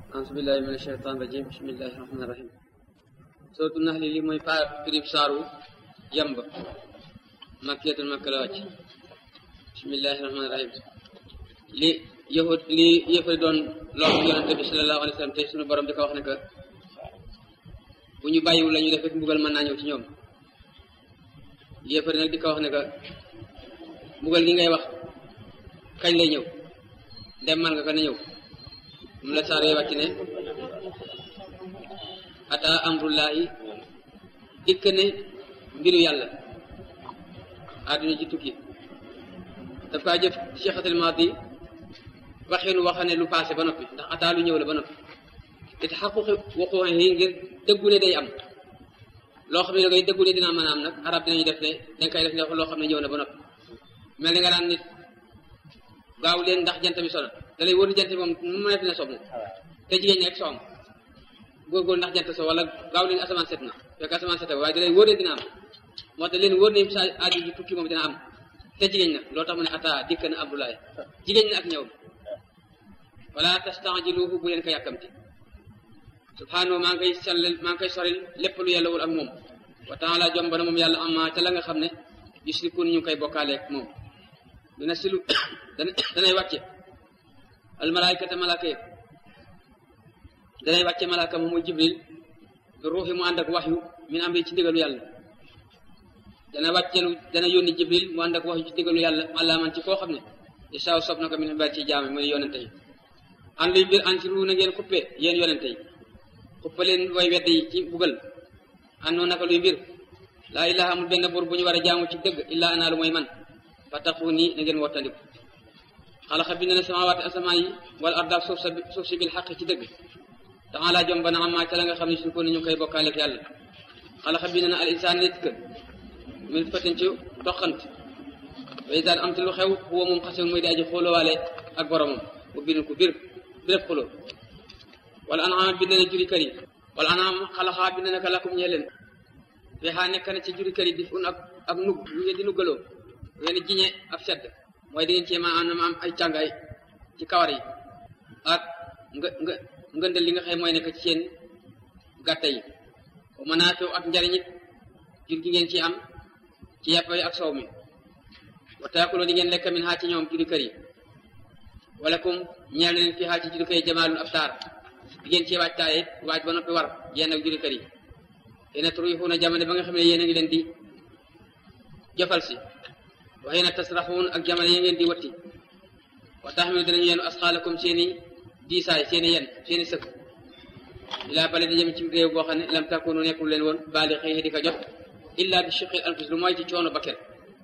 auzu billahi min ashaytan rajim bismillahi rahmani rahim sootu nax li li mooy pa pirib saaru yamba makkiyatul makka la wàcc bismillahi rahmani rahim li yahud li yëfari doon lor yonente bi sallallahu alayhi wa sallam te suñu borom di ko wax ne que bu ñu bàyyiwul la ñu def rek mbugal mën naa ñëw ci ñoom yëfari nag di ko wax ne que mbugal gi ngay wax kañ lay ñëw ndem man nga ko na ñëw mu la saar wàcc ne ata amrullahi dikk ne mbiru yàlla àdduna ci tukki daf kaa jëf cheikhatul maadi waxinu waxa ne lu passé ba noppi ndax ata lu ñëw la ba noppi te xaquqi waxuwaxe yi ngir dëggu ne day am loo xam ne da ngay dëggu ne dina mën a am nag arab dinañu def ne dañ koy def ne loo xam ne ñëw na ba noppi mel ni nga daan nit gaaw leen ndax jant bi sona da lay wóor jant bi moom mu nekk na so moom te jigéen ñi rek soom góorgóorlu ndax jant so wala gaaw leen asamaan set na fekk asamaan set waaye da lay wóor ne dina am moo tax leen wóor ne sa aaju ji tukki moom dina am te jigéen na loo tax mu ne ata dikk na abdoulaye jigéen na ak ñëw wala tastajiluhu bu leen ko yàkkamti subhanahu maa ngi koy sellal maa ngi koy soril lépp lu yàllawul ak moom wa taala jomba na moom yàlla amma ca la nga xam ne yusrikun ñu ngi koy bokkaaleeg moom dina silu danay wàcce almalaykata malaaka yi danay wàcce malaaka moom muy jibril ruuxi mu ànd ak waxyu min am ci ndigalu yàlla dana wàccelu dana yónni jibril mu ànd ak waxyu ci ndigalu yàlla àllaaman ci koo xam ne isaaw sob na ko min xibaar ci jaame muy yonente yi an luy mbir an ci ru na ngeen xuppe yéen yonente yi xuppe leen way wedde yi ci bugal an noo naka luy mbir laa ilaha amul benn buur bu ñu war a jaamu ci dëgg illaa anaa lu mooy man fattaqu nii na ngeen wottandiku xalaxa bind na samawaati asamaan yi wala ardaak suuf sa suuf si bil xaq ci dëgg taala jom ba na amaa ca la nga xam ne suñ ko ni ñu koy bokkaaleeg yàlla xalaxa bind na al insaan nit ka min fatin ci toqant way daan am te lu xew xuwa moom xasul muy di aji xoolowaale ak boromam bu birin ku bir birëb xuloo wala anaama bind na juri kër yi wala anaama xalaxaa bind na ka lakum ñee leen fexaa nekk na ci juri kër yi di fun ak ak nug ñu ngeen di nuggaloo ngeen jiñe ab sedd mooy da ngeen cee ma am am ay càngaay ci kawar yi ak nga nga ngëndal li nga xam mooy nekk ci seen gàtta yi wa manaafiu ak njariñit jur gi ngeen ci am ci yàpp yi ak soow mi wa taakuloo di ngeen lekk min xaa ci ñoom juri kër yi wala kum ñeel leen fi xaa ci juri kër yi jamaalul ab taar di ngeen ci waaj taay waaj ba noppi war yéen ak juri kër yi yéena turixuuna jamono ba nga xam ne yéen a ngi leen di jëfal si waxee na tasraxuun ak jamono yi ngeen di watti wa taxmilu danañu yenu asxaalakum seeni diisaay seeni yen seeni sëkk ilaa bale di jëm ci réew boo xam ne lam takunu nekkul leen woon baali xëy di ko jot illa bi shiqil anfus lu mooy ci coono bakken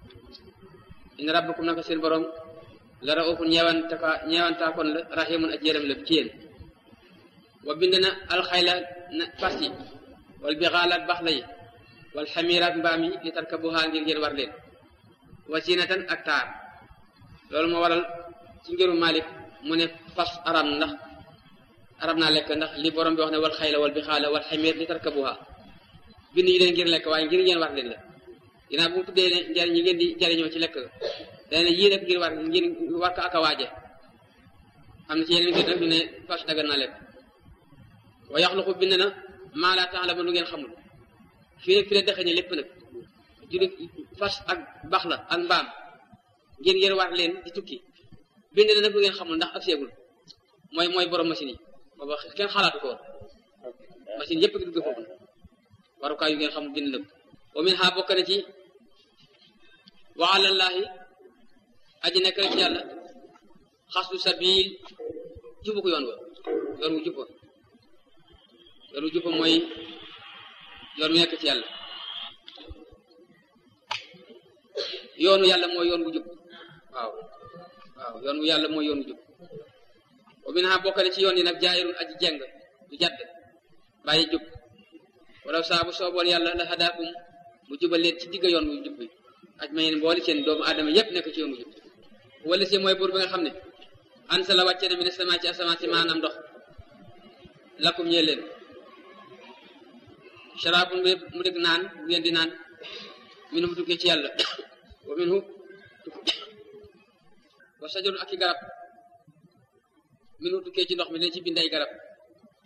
in rabbakum naka seen borom la raufun ñeewantaka ñeewantaakoon la rahimun ak yërëm la ci yéen wa bind na alxayla na fas yi wal bixaalaat bax la yi wal xamiiraat mbaam yi li tarkabuhaa ngir ngeen war leen wasinatan ak taar loolu moo waral ci ngiru Malik mu ne fas aram ndax aram naa lekk ndax li borom bi wax ne wal xayla wal bixaala wal xamiir li tarkabuhaa bind yi leen ngir lekk waaye ngir ngeen war leen la ginnaaw bu mu tuddee ne njariñ yi ngeen di jariñoo ci lekk dana ne yii rek ngir war ngir war ko ak a waaje am na ci yeneen ngir nag ñu ne fas dagan naa lekk wa yaxluqu bind na maa laa ta'lamu lu ngeen xamul fii rek fi la dëxëñe lépp nag juri fas ak bax la ak mbaam ngeen ngeen war leen di tukki bind na nag lu ngeen xamul ndax ab seegul mooy mooy borom machine yi booba kenn xalaatu ko woon machine yépp gi dugg foofu warukaay yu ngeen xamul bind na ko wa min ha bokk na ci wa alallaahi aji nekk rek yàlla xasdu sabil jubu ko yoon wa yoon wu jubba yoon wu jubba mooy yoon wu nekk ci yàlla yoonu yàlla mooy yoon wu jub waaw waaw yoon wu yàlla mooy yoon wu jub wa min ha bokk na ci yoon yi nag jaayirun aji jeng du jadd bàyyi jub wala saabu sooboon yàlla la hadaakum mu jubal leen ci digga yoon wu jub bi aj ma yeen mboole seen doomu aadama yépp nekk ci yoon wu jub wala si mooy buur bi nga xam ne ansa la wàcce na mi ne sama ci asamaan si maanaam ndox lakum ñee leen sharaabun mu dëgg naan bu ngeen di naan minhu mu tukkee ci yàlla wa minhu wa sajarun ak i garab minhu tukkee ci ndox mi dañ ci bind ay garab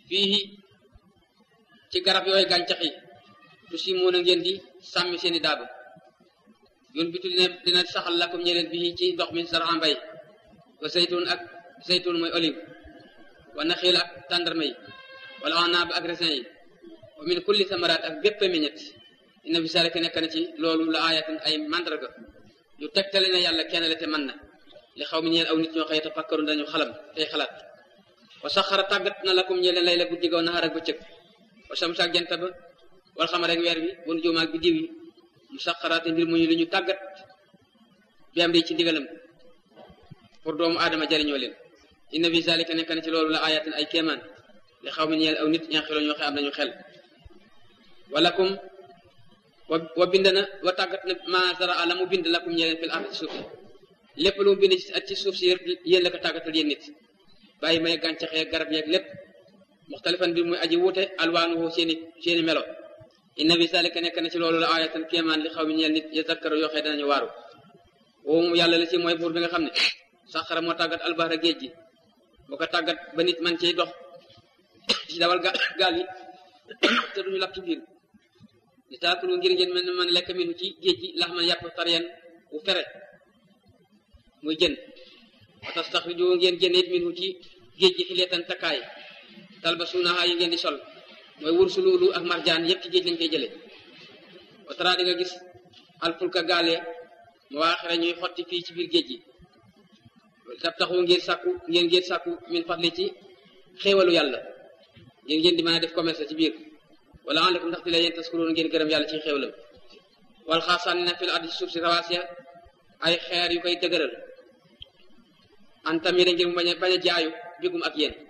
fii ci garab yooyu gàncax yi tu si mun a ngeen di sàmmi seeni daaba yoon bitu dina dina saxal lakum ñeleen bii ci ndox mi sara mbay wa zaytun ak zaytun mooy olive wa naxiil ak tàndarma yi wala anaab ak raisin yi wa min kulli samaraat ak bépp meññet inna fi zalika nekk na ci loolu la aayatan ay mandarga yu tegtale na yàlla kenn la te mën na li xaw mi ñeel aw nit ñoo xëy tafakkaru dañu xalam tey xalaat wa saxara tàggat na lakum ñeleen lay la guddi gaw naxar ak bëccëg wa samsa ak jant ba wal xamar ak weer bi wanu juuma ak biddiw yi mu saxaraate mbir mu ñu lu ñu tàggat bi am di ci ndigalam pour doomu aadama jariñoo leen inna fi zalika nekk na ci loolu la ayatin ay kéemaan li xaw mi ñeel aw nit ñaa xeloo ñoo xe am nañu xel walakum wa wa bind na wa tàggat na ma zara la mu bind lakum ñeleen fil ardi ci suuf si lépp lu mu bind ci suuf si yéen la ko tàggatal yéen nit bàyyi may gàncax yeeg garab yeeg lépp muxtalifan bi muy aji wuute alwaanuhu seeni seeni melo inna fi zalika nekk na ci loolu la ayatan kéemaan li xaw mi ñeel nit yazakkaru yoo xee danañu waaru woo moom yàlla la ci mooy buur bi nga xam ne saxara moo tàggat albahra géej gi boo ko tàggat ba nit man ciy dox ci dawal gaal yi te duñu lakk ci biir di taakulu ngir ngeen mën man lekk minu ci géej gi lax man yàpp tariyan bu fere muy jën wa tastaxriju ngeen génne it minu ci géej gi xileetan takkaay talbasuunaha yi ngeen di sol mooy wursu luulu ak marjaan yépp ci géej lañ koy jële wa tara di nga gis alfulka gaale mu waaxira ñuy xotti fii ci biir géej gi tab taxu ngeen sàkku ngeen ngeen sàkku min fadli ci xéewalu yàlla ngeen ngeen di mën a def commerce ci biir wala alakum ndax di la yéen taskuroon ngeen gërëm yàlla ci xéewalam wal xaasaan na fil ardi ci suuf si rawaasiya ay xeer yu koy dëgëral antamire ngir mu bañ a bañ a jaayu bigum ak yéen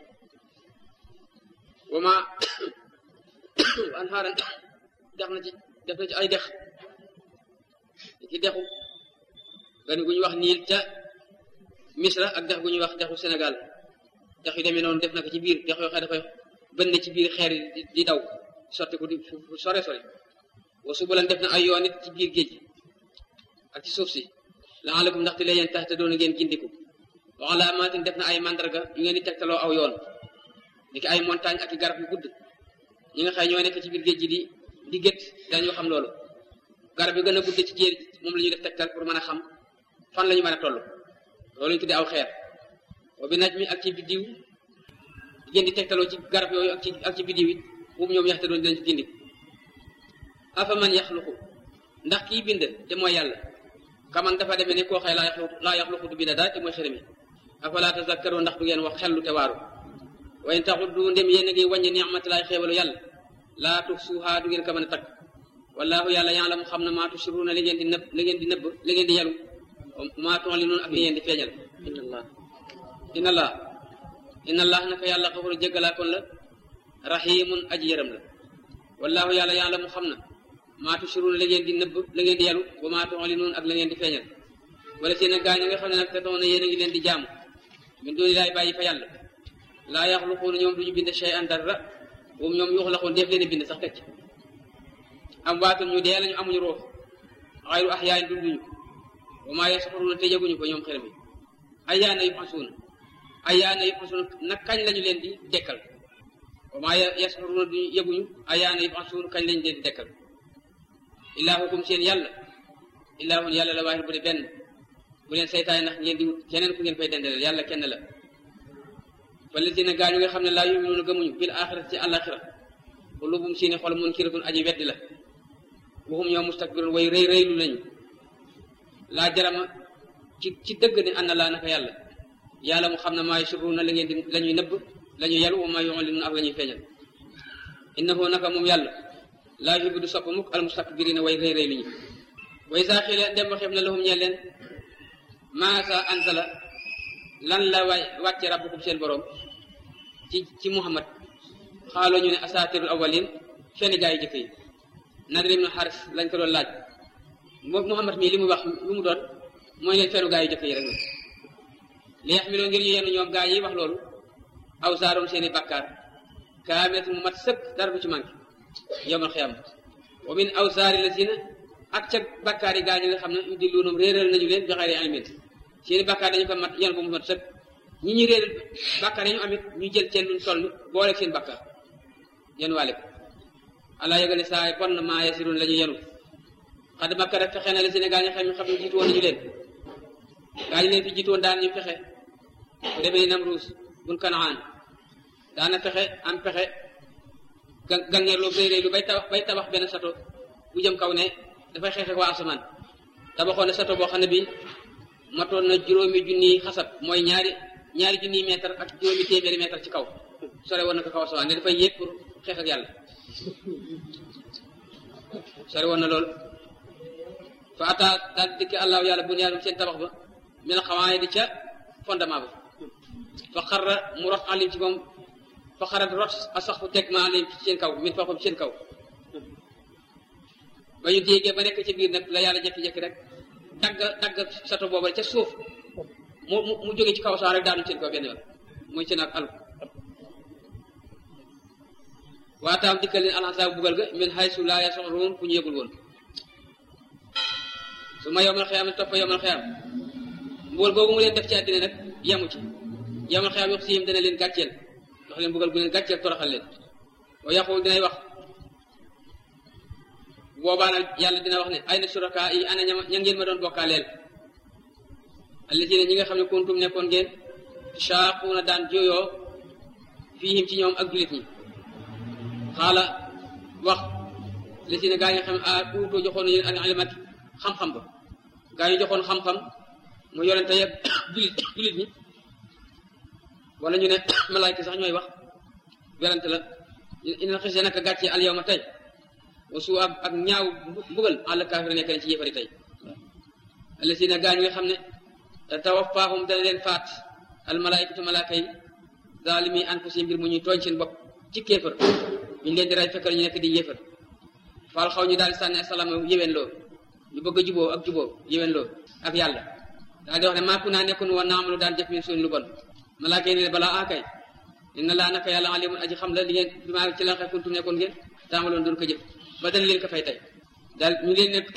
wama an xaaran def na ci def na ci ay dex ci dexu gan gu ñu wax niil ca misra ak dex gu ñuy wax dexu sénégal dex yu demee noonu def na ko ci biir dex yoo xam dafay bënn ci biir xeer yi di daw sotti ko di sore sore wa subulan def na ay yoon it ci biir géej ak ci suuf si laalakum ndaxte la yéen tax te doon ngeen gindiku wa alaamaatin def na ay mandarga yu ngeen di tegtaloo aw yoon ni ki ay montagne ak i garab yu gudd ñi nga xëy ñoo nekk ci biir géej gi di di gét dañu xam loolu garab yu gën a gudd ci jéer moom la ñuy def tegtal pour mën a xam fan la ñu mën a toll loolu ñu tuddee aw xeer wa bi naj mi ak ci biddiw ngeen di tegtaloo ci garab yooyu ak ci ak ci biddiw it boobu ñoom yaxte doon dinañ ci gindi afa man yaxluqu ndax kii bind te mooy yàlla kaman dafa demee ne koo xëy laa yaxluqu laa yaxluqu du bind dara te mooy xërëmi afala tazakkaru ndax du ngeen wax xellu te waaru wa in taxuddu ndem yéen a ngi wàññi ni'matillahi xéewalu yàlla laa tuhsuha du ngeen ko mën a takk wallahu yàlla ya'lamu xam na maa tusirruuna li ngeen di nëbb li ngeen di nëbb li ngeen di yalu maa tu'linuun ak li ngeen di feeñal inna allah inna allah inna allah naka yàlla xafuru jéggalaakoon la rahimun aji yërëm la wallahu yàlla ya'lamu xam na maa tusirruuna li ngeen di nëbb li ngeen di yalu wa maa tu'linuun ak li ngeen di feeñal wala seen a gaañ nga xam ne nag te toona yéen a ngi leen di jaamu min dooni laay bàyyi fa yàlla laa yaxluquuna ñoom duñu bind shay'an dara moom ñoom yuxlaquun def leen bind sax teg ci am waatun ñu dee lañu amuñu roof xayru axyaayin dunduñu wa maa yasxuruuna te yëguñu ko ñoom xel mi ayyaana yub'asuuna ayyaana yub'asuuna nag kañ lañu leen di dekkal wa maa yasxuruuna duñu yëguñu ayyaana yub'asuuna kañ lañu leen di dekkal ilaahukum seen yàlla ilaahun yàlla la waahid bu de benn bu leen seytaane ndax ngeen di wut keneen ku ngeen fay dendaleel yàlla kenn la falladina gaa ñu nga xam ne laa yuminuuna gëmuñu bil axirati ci àlaxira qulubum seeni xol munkiratun aji weddi la waxum ñoo mustakbirun way rëy rëylu lañu laa jarama ci ci dëgg ne ànd laa naka yàlla yàlla mu xam ne maa yusirruuna la ngeen di la ñuy nëbb la ñuy yalu wa maa yu'linuuna ak la ñuy feeñal innahu naka moom yàlla laa yuhibbu du sopp mukk al mustakbirina way rëy rëy lu ñu way saa xiile dem waxeef na lahum ñeel leen maasa anzala lan la waay wàcce rabbukum seen borom ci ci muhammad xaaloo ñu ne asaatirul awalin fenn gaa yi jëkk yi Nadir ibn Haris lañ ko doon laaj moom muhammad mii li muy wax lu mu doon mooy leen fennu gaa yi jëkk yi rek li yaxmiloo ngir ñu yenn ñoom gaa yi wax loolu aw saaroom seen i bàkkaar kaamilat mu mat sëkk dara du ci manqué yowmal xiyaama wa min aw saari la sina ak ca bàkkaar yi gaa ñi nga xam ne yu dilluunum réeral nañu leen bi xayri ilmin seeni bàkkaar dañu ko mat yan ko mu mat sëkk ñi ñu réer bàkkaar yi ñu amit ñu jël seen luñ toll boole seen bàkkaar yéen waale ko allah yëgal ne saa bon na maa yasirun la ñu yenu xad makka rek fexe na la Sénégal ñi xam ñu xam ne jiitu woon nañu leen gaa ñu leen fi jiitu woon daan ñu fexe bu demee ni Namruus bun Kanaan daana fexe am pexe ga gàngeer loo réy réy lu bay tabax bay tabax benn sato bu jëm kaw ne dafay xeex ak waa asamaan tabaxoon na sato boo xam ne bi matoon na juróomi junniy xasab mooy ñaari ñaari junniy mètre ak juróomi téeméeri mètre ci kaw sore woon na ko kaw asamaan ne dafay yéeg pour xeex ak yàlla sore woon na lool fa ata daal dikki allahu yàlla bu yaanum seen tabax ba min xawaay di ca fondement ba fa xarra mu rot alim ci moom fa xarat rot a sax fu teg ma alim ci seen kaw min foofu ci seen kaw ba ñu déggee ba nekk ci biir nag la yàlla jékki-jékki rek dagg dagg sato booba ca suuf mu mu mu jóge ci kaw saa rek daanu seen kaw benn yoon muy seen ak alku waataam dikkal leen alxasaa bugal ga min haysu laa yash'uruun fu ñu yëgul woon su ma yowmal xiyaam topp yowmal xiyaam mbugal googu mu leen def ci àddina nag yemu ci yowmal xiyaam yox siyim dana leen gàcceel dox leen bugal gu leen gàcceel toroxal leen wa yaqul dinay wax boobaa nag yàlla dina wax ne ay na suraka yi ana ña ña ngeen ma doon bokkaaleel allazina ñi nga xam ne kuntum nekkoon ngeen shaaquuna daan jooyoo fiihim ci ñoom ak julit ñi xaala wax lazina gaa yi nga xam ne a uutoo joxoon nañu al ilmat xam-xam ba gaa yi joxoon xam-xam mu yonente yëpp julit julit ñi wala ñu ne malaayka sax ñooy wax werante la ina xis naka gàccee al yawma tey wasu ak ak ñaaw mbugal àll kaafir nekk nañ ci yéefari tey allasina gaa ñi nga xam ne tawaffaahum dana leen faat al malaikatu malaaka yi zalimi anfusihim mbir mu ñuy tooñ seen bopp ci kéefër ñu leen di ray fekkal ñu nekk di yéefar faal xaw ñu daal di sànni asalaam yéwén loo ñu bëgg a juboo ak juboo yéwén loo ak yàlla daal di wax ne maaku naa nekkoon woon naamalu daan jëf min suñ lu bon malaaka yi ne balaa akay inna laa naka yàlla alimun aji xam la li ngeen bi maa ci la xay kuntum nekkoon ngeen taamaloon doon ko jëf ba dana leen ko fay tey daal ñu leen ne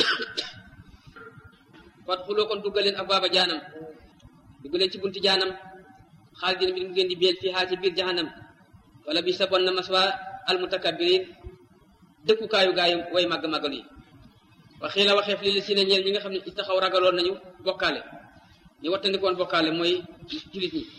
fat xuloo kon duggal leen ak baaba jaanam dugg leen ci bunti jaanam xaalidin bi mu ngeen di beel fii xaa ci biir jahannam wala bi sa bon na maswa almutakabbirin dëkkukaayu gaayu way màgg-màggal yi waxii la waxeef li li si ne ñeel ñi nga xam ne taxaw ragaloon nañu bokkaale ñu wattandikoon bokkaale mooy julit ñi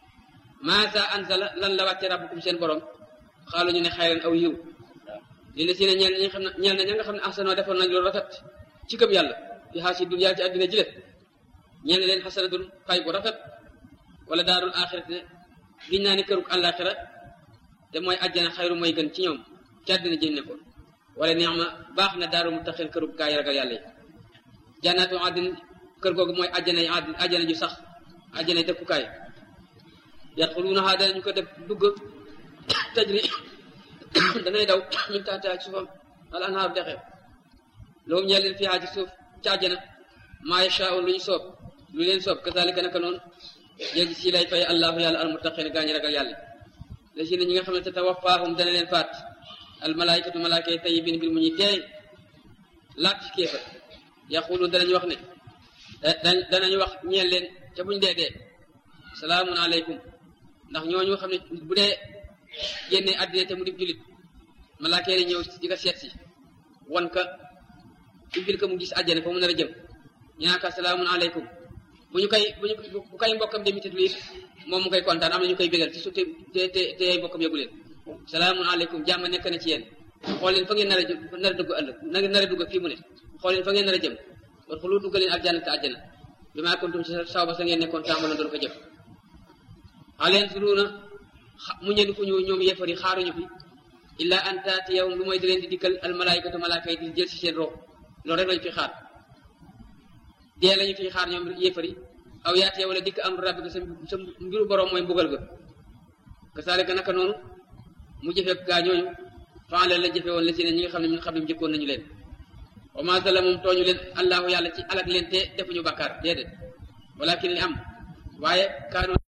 maasa anzala lan la wàcce rabbukum seen borom xaalu ñu ne xayran aw yiw li la si ne ñeel ñi nga xam ne ñeel na ña nga xam ne ahsanoo defoon nañ lu rafet ci gëm yàlla fi xaasi dunya ci àddina jile ñeel na leen xasanatun fay bu rafet wala daarul axirat ne giñ naa ni këruk àllaaxira te mooy àjjana xayru mooy gën ci ñoom ci àddina jëm ne ko wala neex ma baax na daaru mu taxil këruk gaa yi ragal yàlla yi jannaatu àddin kër googu mooy àjjana yi àddin àjjana ju sax àjjana yi dëkkukaay yadxuluunahaa danañu ko def dugg tajri danay daw min taxtihaa ci suufam al anhaaru dexe loolu ñeel leen fiihaa ci suuf ci àjjana maa yashaa'uun lu ñu soob lu leen soob kazaalika naka noonu jéegi si lay fay allahu yàlla al muttaqiin gaa ñi ragal yàlla la si ne ñi nga xam ne te tawaffaahum dana leen faat al malaayikatu malaaka yi tayyibiin mbir mu ñuy teey laat ci kéefar yaquluun danañu wax ne danañu wax ñeel leen ca buñ dee dee salaamun aleykum ndax ñooñu xam ne bu dee génne àddina te mu di julit malaaka yi ñëw di ko seet si wan ka ubbil ko mu gis àjjana fa mu nar a jëm ñaaka salaamun aleykum bu ñu koy bu ñu bu koy mbokkam demite it moom mu koy kontaan am na ñu koy bégal ci su te te te ay mbokkam yëgu leen salaamun aleykum jàmm nekk na ci yéen xool leen fa ngeen nar a jëm nar a dugg ëllëg nar a dugg fii mu ne xool leen fa ngeen nar a jëm war xulu dugg leen aljanna te àjjana bi maa kuntum ci saw ba sa ngeen nekkoon tàmbaloon doon ko jëf xaleen suruuna mu ñënd fu ñu ñoom yéefar yi xaaruñu fi illa an taati yow lu mooy di leen di dikkal al malaayikatu malaaka yi di jël si seen rox loolu rek lañu fi xaar dee lañu fi xaar ñoom yéefar yi aw yaati yow la dikk am rabbi sa sa mbiru borom mooy mbugal ga kasaalika naka noonu mu jëfe gaa ñooñu faale la jëfe woon la si ne ñi nga xam ne ñun xam ne njëkkoon nañu leen wa ma zalamum tooñu leen allahu yàlla ci alak leen te defuñu bàkkaar déedéet walakin li am waaye kaanu